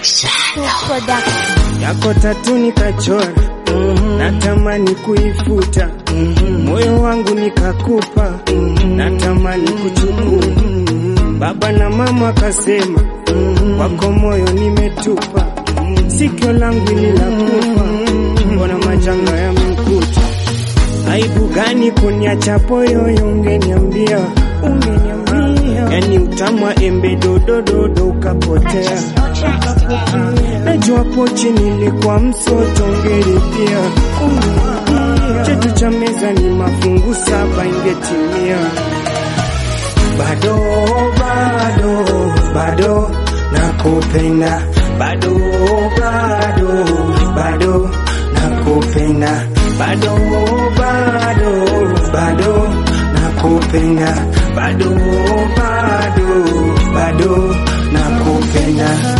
Production. yako tatu nikachora, natamani kuifuta, moyo wangu nikakupa, natamani kuchukua. Baba na mama kasema, wako moyo nimetupa, sikio langu lilakufa, mbona majanga yamekuta? Aibu gani kuniacha poyoyo, ungeniambia ungeniambia, yani utamu wa embe dodododo ukapotea. Najua pochi nilikuwa msoto, ungeripia chetu cha meza ni mafungu saba, ingetimia. Bado bado bado nakupenda, bado bado bado nakupenda, bado bado bado nakupenda, bado bado bado nakupenda.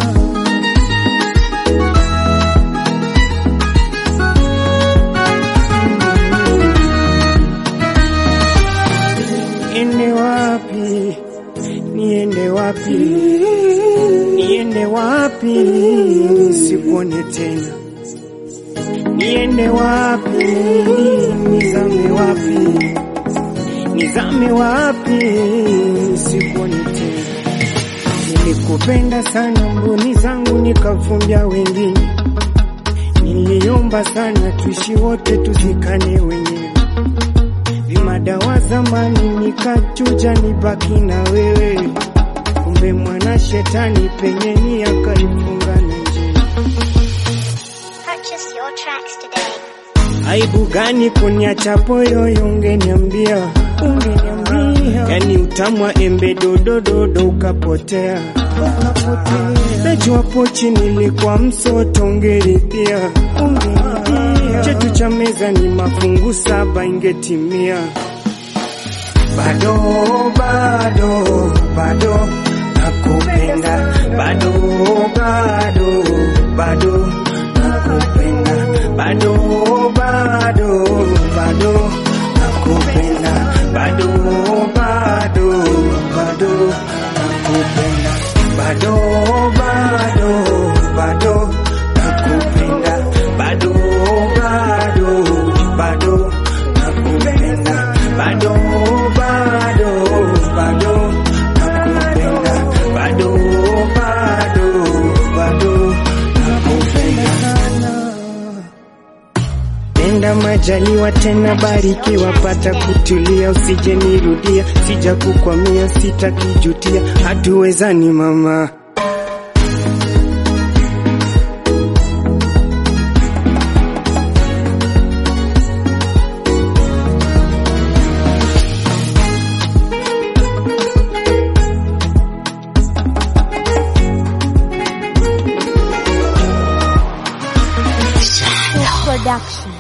Niende wapi? Niende wapi? Niende wapi? Sikuone tena. Niende wapi? Nizame wapi? Nizame wapi? Sikuone tena. Nilikupenda sana, mboni zangu nikavumbia wengine. Niliomba sana tuishi wote, tuzikane wenyewe vimadawa zamani nikachuja nibaki na wewe, kumbe mwana shetani penye ni akaifunga na njia. Purchase your tracks today. Aibu gani kuniacha poyoyo, ungeniambia ungeniambia, yani utamu wa embe dodododo ukapotea. Najua pochi nilikuwa msoto, ungeripia chetu cha meza ni mafungu saba, ingetimia. Bado bado bado nakupenda, bado bado bado nakupenda, bado bado bado nakupenda, bado bado bado nakupenda, bado bado bado nakupenda, bado bado bado nakupenda, bado bado bado nakupenda, bado bado bado nakupenda sana. Nenda majaliwa tena barikiwa, pata kutulia, usije nirudia, sija kukwamia, sitakijutia, hatuwezani mama. Production.